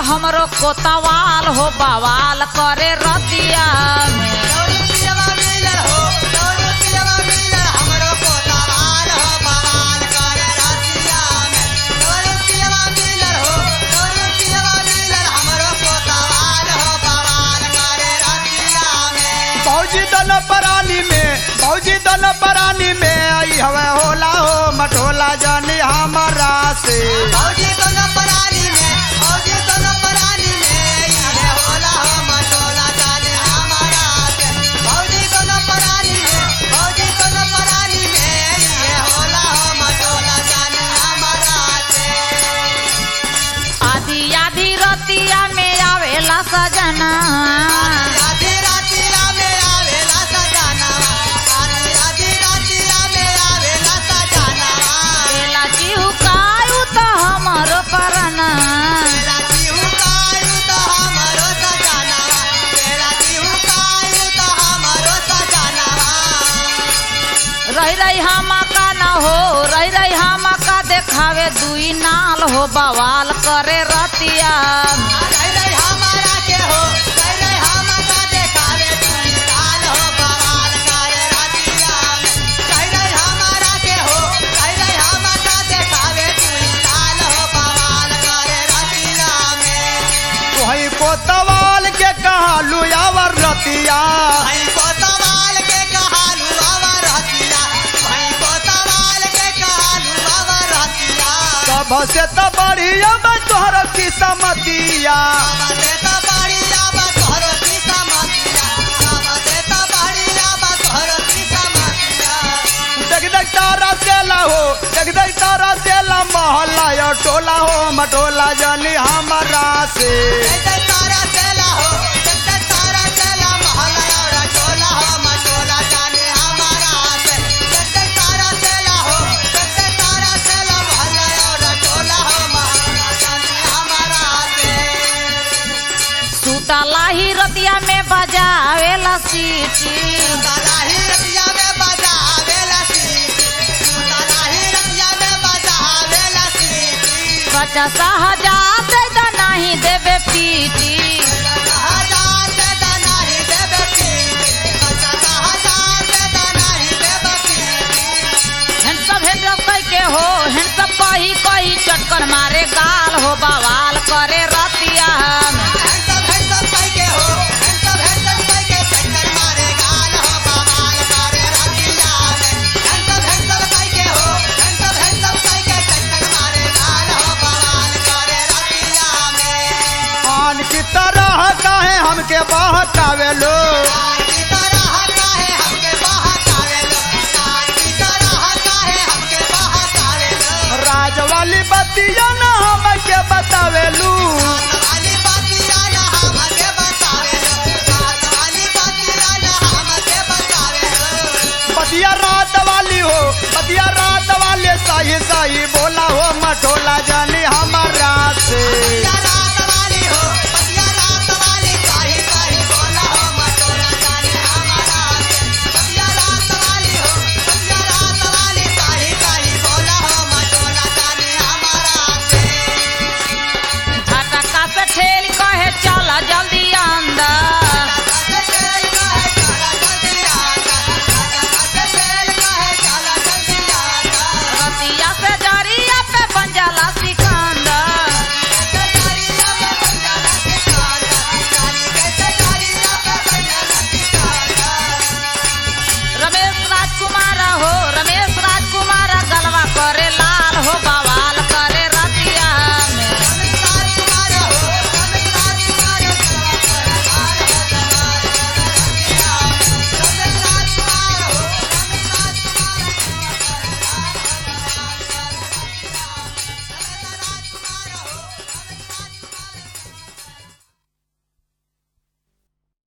हमरो कोतवाल हो बवाल करे रतिया में फौजी दल परानी में फौजी दल परानी में आई हवे होला हो मटोला जानी हमारा से आधी आधी रतिया में आवेला सजना केला चिहुकायु तो हमरो परना रही रही हमा का न हो रही रही हमा का देखावे दुई नाल हो बवाल करे रतिया वही कोतवाल के कहलू यावर रतिया सब से तो बढ़िया बा तोहर की समतिया देख देख तारा सेला हो देख देख तारा सेला मोहल्ला यो टोला हो मटोला जानी हमारा से सुतला ही रतिया में बजावेला सीटी पचास हजार दे दा नहीं देबे पीटी हैंडसम हैंडसम कह के हो हैंडसम कही कही चटकर मारे गाल हो बवाल करे रतिया में आन की तरह काहे हमके बहकावे लो राज वाली बतिया न हमके बतावेलू बतिया रात वाली हो बतिया रात वाले सही